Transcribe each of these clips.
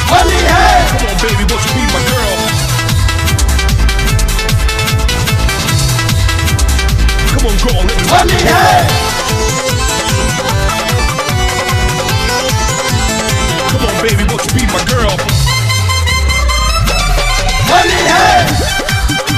होली है Come on, baby, won't you be my girl? Come on, girl, let me Holi है Come on, baby, won't you be my girl? Holi है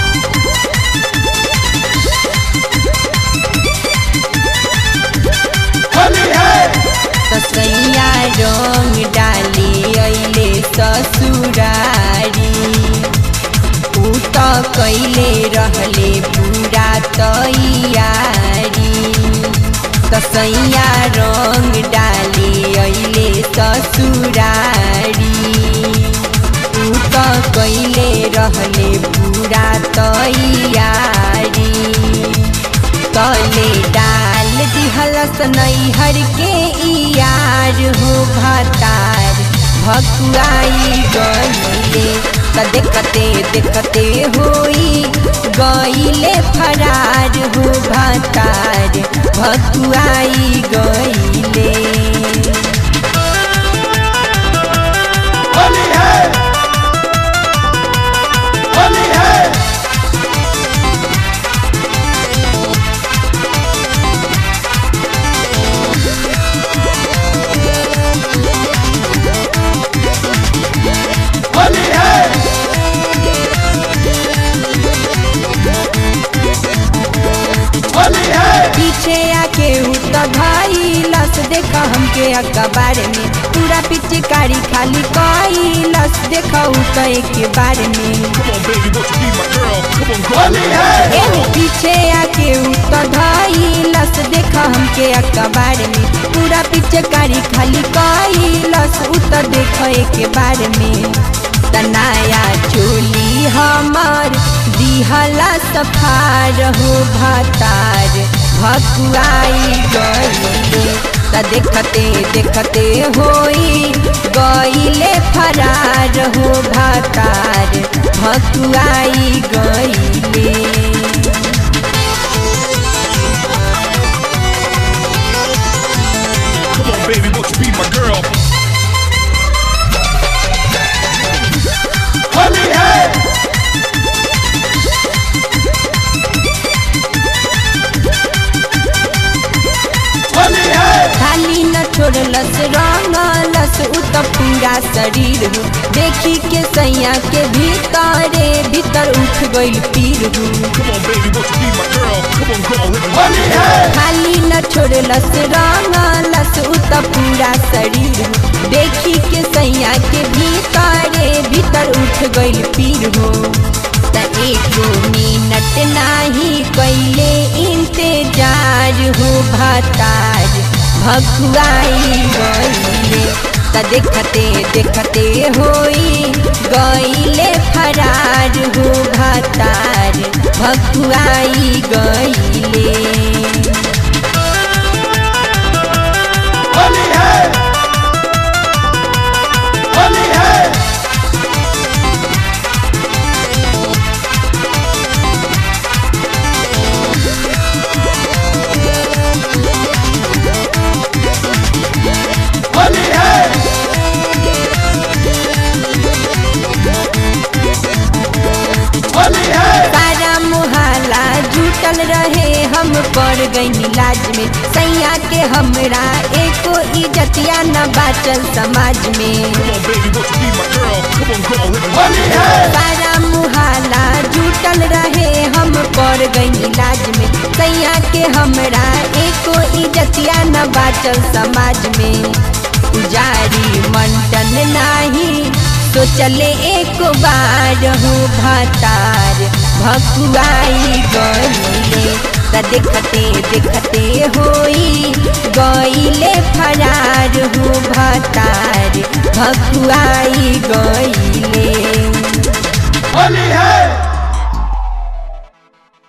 होली है कसैया रंग डाली अइले ससुरारी ऊ त कैले रहले पूरा तैयारी कसैया रंग डाली अइले ससुरारी ऊ त कैले रहले पूरा तैयारी तले डाल दिहलस नैहर के यार हो भातार भकुआई गईले त देखते देखते होई गईले फरार हो भातार भकुआई गईले होली है होली है होली है होली है पीछे आके उत भाई लस देखा हमके अखबार में पूरा पिचकारी खाली कई लस देखा उत एक बार में Come on, baby, won't you be my girl? Come on, girl, Holi है एहो पीछे आके उत धाई लस देखा हमके अखबार में पूरा पिचकारी खाली कई लस उत देख एक बार में तनाया चोली हमार दिहला सफार हो भातार भकुआई गईले त देखते देखते होई गईले फरार हो भातार भकुआई गईले Come on, baby, won't you be my girl? Holi है होली है खाली न छोड़लस रंगलस उ त पूरा शरीर हो देखी के सैया के भीतरे भीतर उठ गइल पीर हो Come on, baby, won't you be my girl? Come on, girl, let me Holi है खाली न छोड़लस रंगलस उ त पूरा शरीर हो देखी के सैया के भीतरे भीतर उठ गइल पीर हो त एको मिनट नाही कैले इंतजार हो भातार भकुआई गईले त देखते देखते होई गईले फरार हो भातार भकुआई गईले होली है होली है होली है होली है सारा मुहाला जुटल रहे हम पड़ गई लाज में सैया के हमरा एको इज्जतिया न बाचल समाज में Come on, baby, won't you be my girl? Come on, girl, let me Holi है सारा मुहाला जुटल रहे हम पड़ गई लाज में सैया के हमरा एको इज्जतिया न बाचल समाज में पुजारी मंटन नाही तो चले एक बार हो भातार भकुआई गईले त देखते देखते होई गईले फरार हो भातार भकुआई गईले होली है